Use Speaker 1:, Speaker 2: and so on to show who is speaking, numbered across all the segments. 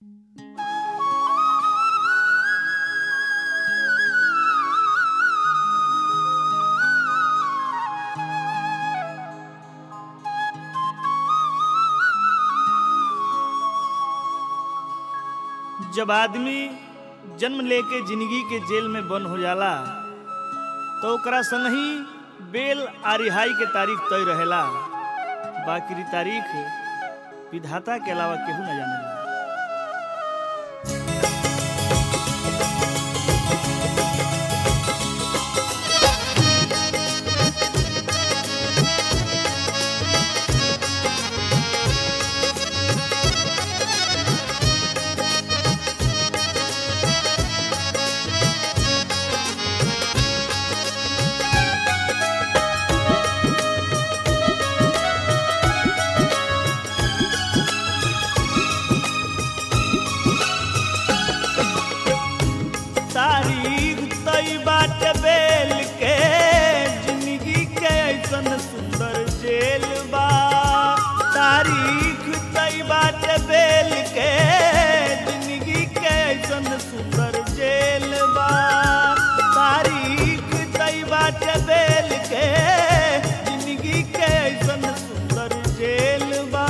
Speaker 1: जब आदमी जन्म लेके जिंदगी के जेल में बंद हो जाला तो ओकरा संगही बेल आ रिहाई के तारीख तय रहेला बाकी री तारीख विधाता के अलावा केहू न जानेला तारीख तई बाट बेल के जिंदगी के ऐसन सुंदर जेल बा तारीख तई बाट बेल के जिंदगी के ऐसन सुंदर जेल बा तारीख तई बाट बेल के जिंदगी के ऐसन सुंदर जेल बा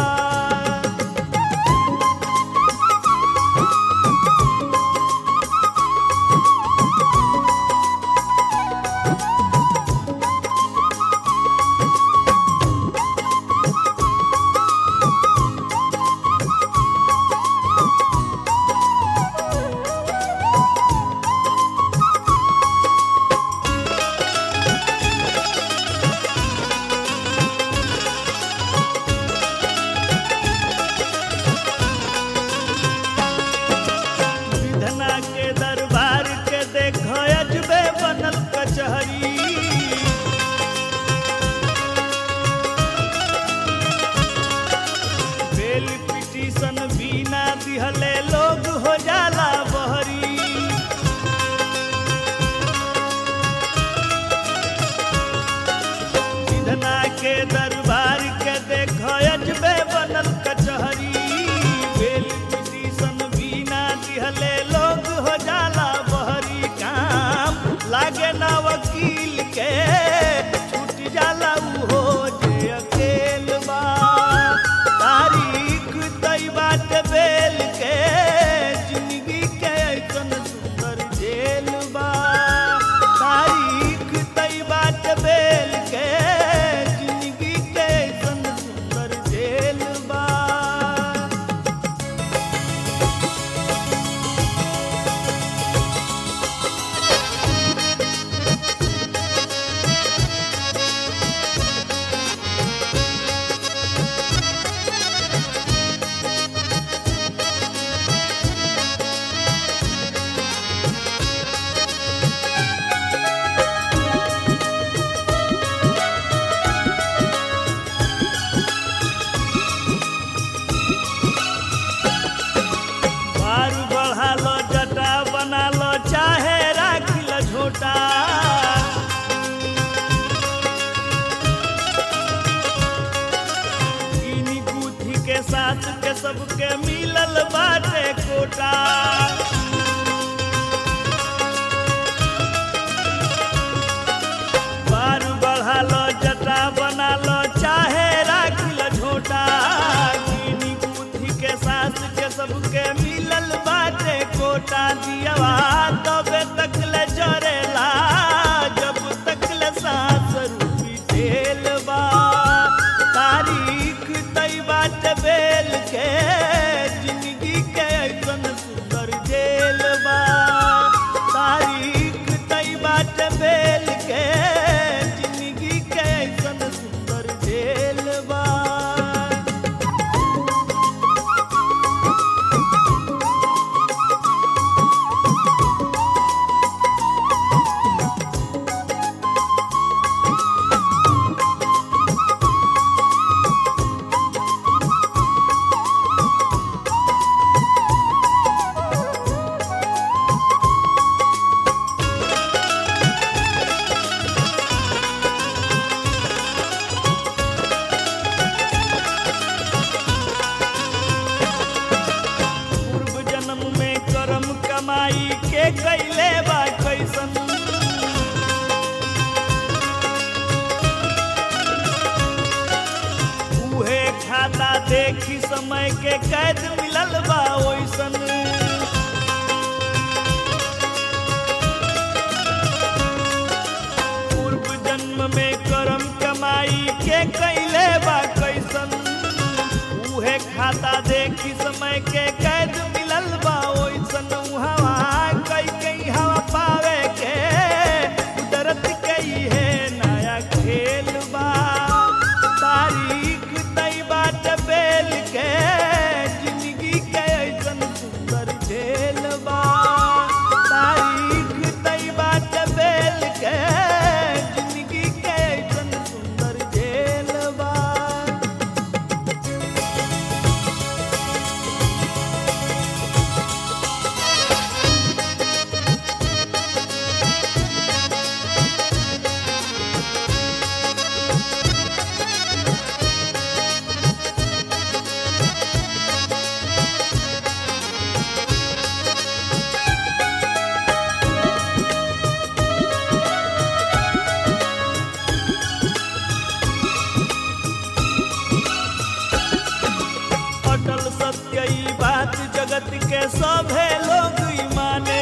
Speaker 1: विधना के दरबार के देखो अजबे बनल कचहरी बेल पिटीशन बिना दिहले लोग हो जाला बहरी विधना के दरबार के देखो अजबे बनल कचहरी बेल पिटीशन बिना दिहले लोग हो जाला बहरी काम लागे ना वकील के छूट जाला उहो जे अकेल बा तारीख तई बाट बेल के जिंदगी के ऐसन सुंदर जेल बा तारीख तई बाट बेल के जिंदगी के ऐसन सुंदर जेल बा बार बढ़ा लो जटा बना लो चाहे राख लो झोटा गिनी गुथी के साथ के सबके मिलल बाटे कोटा बार बढ़ा लो जटा बना लो चाहे राख लो झोटा गिनी गुथी के सास के सबके मिलल बाटे कोटा दियावा तबे तक ले जरेला जब तक ले सास रूपी तेल बा तारीख तई बाट बेल के जिंदगी के ऐसन सुंदर जेल बा तारीख तई बाट बेल के जिंदगी के ऐसन सुंदर जेल बा समय के कैद मिलल बा ओइसन पूर्व जन्म में करम कमाई के कैले बा कैसन उहे खाता देखी समय के कैद मिलल बा ओइसन हवा कई कई हवा पावे के कुदरत के है नया खेल बा तारीख तई बाट बेल के जिंदगी के ऐसन सुंदर खेल बा तारीख तई बाट बेल के जिंदगी के ऐसन सुंदर खेल बा अटल सत्य ई बात जगत के सभे लोग ई माने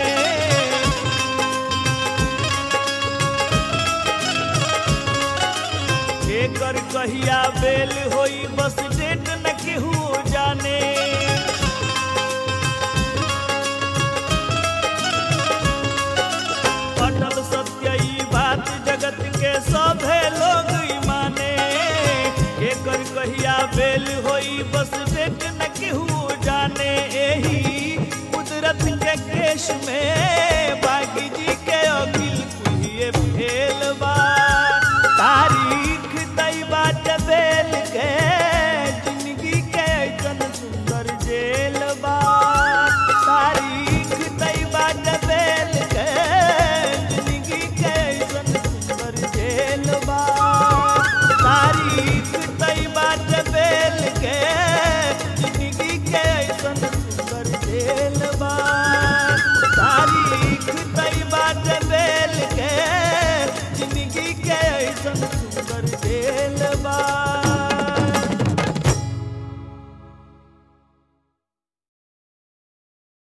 Speaker 1: एकर कहिया बेल होई बस डेट न केहू जाने अटल सत्य ई बात जगत के सभे लोग ई माने एकर कहिया बेल होई बस डेट न केहू